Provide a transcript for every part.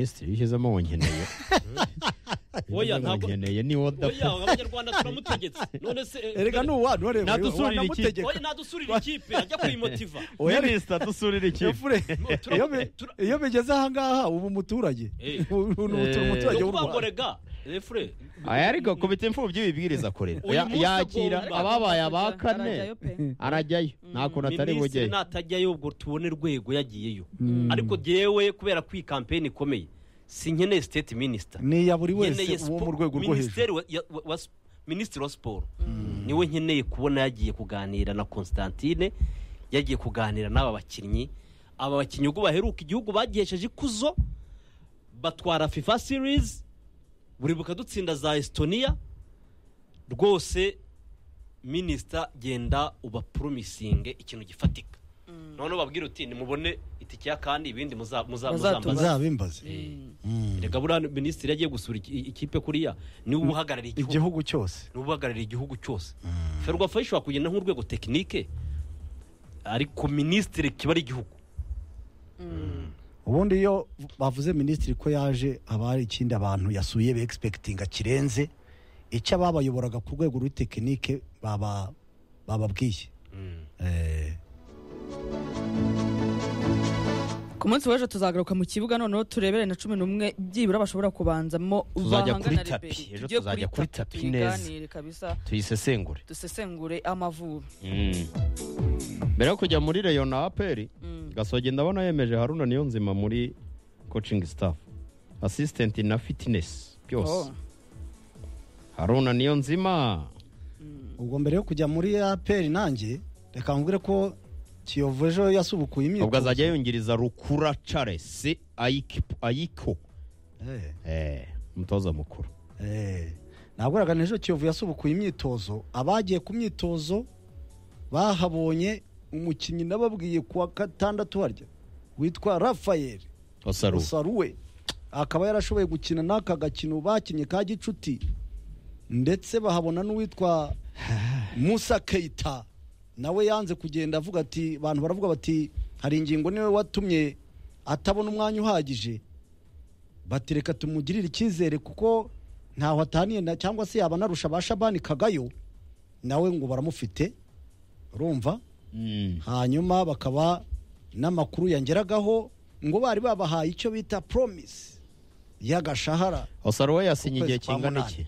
minisitiri ishyizemo wongeneye Oya, ntabwo- wongeneye ni woda oya abanyarwanda turamutegetse none se eh, erega mbere- nuwa nturebe Nadusurira iki? oya nadusurira ikipe ajya kuyimotiva oya ni minisita dusurira ikipe efure Tura- iyo bi- tura- iyo bigeze ahangaha uba umuturage Eh. ubu ubu turi Eh. umuturage ni w'u ukuvuga ngo rwanda rega refure aya ariko ku biti imfubyi ibibwiriza akorera Uyu Ya- munsi yakira agomba- ababaye aba kane Arajyayo pe. arajyayo nta kuntu atari minisitiri bugeye natajyayo ubwo tubone rwego yagiyeyo ariko jyewe kubera ko iyi kampeni ikomeye sinkeneye state minister ni iya buri Nkeneye wese uwo spo- mu rwego rwo hejuru minisiteri wa- ya- wa- wa- minisitiri wa siporo niwe nkeneye kubona yagiye kuganira na constantine yagiye kuganira n'aba bakinnyi aba bakinnyi ubwo baheruka igihugu bagihesheje ikuzo batwara fifa series buri bukadutsinda za estonia rwose minisita genda ubaporomisinge ikintu gifatika noneho babwire uti nimubone itike ya kandi ibindi muza- muza- Muzatumbaze. muzambaze muzabimbaze reka buriya minisitiri yagiye gusura iki- ikipe kuriya niwe uhagarariye igihugu igihugu cyose niwe uhagarariye igihugu cyose ferwafa ishobora kugenda nk'urwego tekinike ariko minisitiri kiba ari igihugu ubundi iyo bavuze minisitiri ko yaje haba hari ikindi abantu yasuye begispekitinga kirenze icyo ababayoboraga ku rwego rw'itekinike baba- bababwiye Eh. ku munsi w'ejo tuzagaruka mu kibuga noneho turebere na cumi n'umwe byibura bashobora kubanzamo Tuzajya bahangana kuri na tapi, Liberia. ejo Tujye tuzajya kuri tapi neza. tubiganire kabisa tuyisesengure dusesengure amavubi Mm. mbere yo kujya muri reyo na aperi Mm. gasoge ndabona yemeje haruna niyo nzima muri coaching staff assistant na fitness byose Oh. haruna niyo nzima ubwo mbere yo kujya muri aperi nanjye reka nkubwire ko kiyovu ejo yasubukuye imyitozo ubwo azajya yungiriza rukura charles Ayik- ayiko Eh, Eh, umutoza mukuru eh. nabwiraga ni ejo kiyovu yasubukuye imyitozo abagiye ku myitozo bahabonye umukinnyi nababwiye ku wa gatandatu harya witwa rafael wasaruwe rusaruwe akaba yarashoboye gukina n'aka gakino bakinnye ka gicuti ndetse bahabona n'uwitwa musa keita nawe yanze kugenda avuga ati abantu baravuga bati hari ingingo niwe watumye atabona umwanya uhagije bati reka tumugirire icyizere kuko ntaho ataniye na- cyangwa se yaba anarusha ba shabani kagayo nawe ngo baramufite urumva Mm. hanyuma bakaba n'amakuru yangeragaho ngo bari babahaye icyo bita promise y'agashahara wasaruwe yasinye igihe Ukwezi kwa kingana munani. iki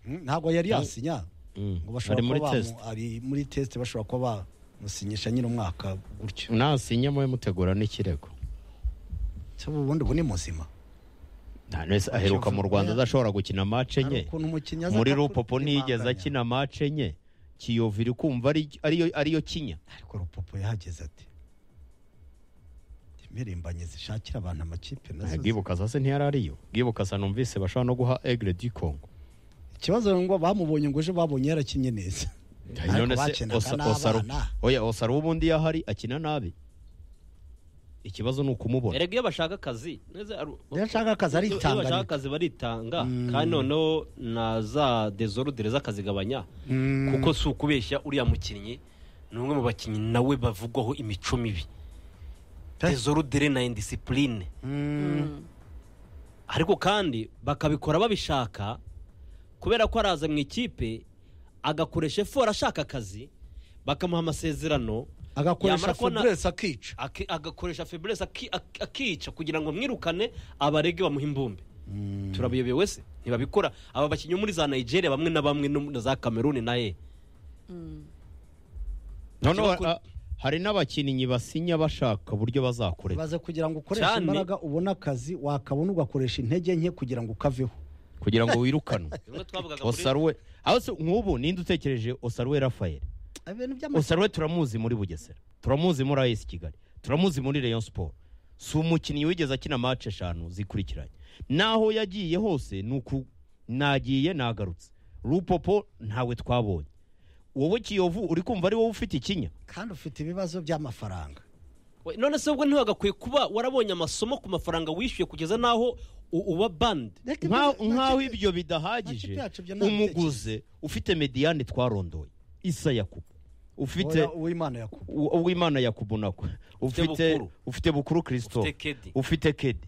Mm, ntabwo yari yasinya Mm. ngo ari bashobora muri kuba test bamu- ari muri test bashobora kuba bamusinyisha nyine umwaka gutyo nasinye mube mutegura n'ikirego cyo ubundi ubu ni muzima nta wese aheruka mu rwanda adashobora gukina mace Hari enye ukuntu umukinnyi aza muri akakurimanganya. rupopo ntiyigeze akina mace enye kiyovu iri kumva ari- ariyo ariyo kinya ariko rupopo yahageze ati impirimbanyi zishakira abantu amakipe nazo Eh, bwibuka sase ntiyari ariyo bwibuka sa numvise bashobora no guha egre du congo zi- ikibazo ngo bamubonye ngo ejo babonye yarakinye neza Ariko none se bakinaga Osa- n'abana. Osaru- oya osaru ubundi yahari akina nabi ikibazo ni ukumubona erega iyo bashaka akazi neza aru- Iyo ashaka akazi aritanga iyo bashaka nyine. akazi baritanga kandi noneho na za dezorudere z'akazigabanya Mm. kuko si ukubeshya uriya mukinnyi ni umwe mu bakinnyi nawe bavugwaho imico mibi Pe. dezorudere na indisipurine ariko kandi bakabikora babishaka kubera ko araza mu ikipe agakoresha efora ashaka akazi bakamuha amasezerano agakoresha Yamara kubona- fabrice akica aki- agakoresha feburese aki- aki- akica kugira ngo mwirukane abarege bamuha imbumbe turabiyobewe se ntibabikora aba bakinnyi bo muri za nigeria bamwe na bamwe no mu- na za cameroon na ye noneho Ikibazo- ah, hari n'abakinnyi basinya bashaka uburyo bazakorera baze kugira ngo ukoreshe Cyane. imbaraga ubone akazi wakabona ugakoresha intege nke kugira ngo ukaveho kugira ngo wirukanwe Bimwe twavugaga muri- osaruwe aho se nk'ubu ninde utekereje osaruwe rafael ibintu by'amashusho osaruwe turamuzi muri bugesera turamuzi muri as kigali turamuzi muri rayon siporo si umukinnyi wigeze akina mace eshanu zikurikiranye n'aho yagiye hose ni uku nagiye nagarutse rupopo ntawe twabonye wowe kiyovu uri kumva ari wowe ufite ikinya kandi ufite ibibazo by'amafaranga We, none se ubwo ntiwagakwiye kuba warabonye amasomo ku mafaranga wishyuye kugeza n'aho u- uba bandi Nka- nk'aho ibyo ibyo bidahagije makipe yacu ibyo nta umuguze ufite mediyane twarondoye isa yakubu ufite Oya, uwimana yakubu U- uwimana yakubunako ufite Bukuru. ufite bukuru Ufite christophe Kedi. ufite kedi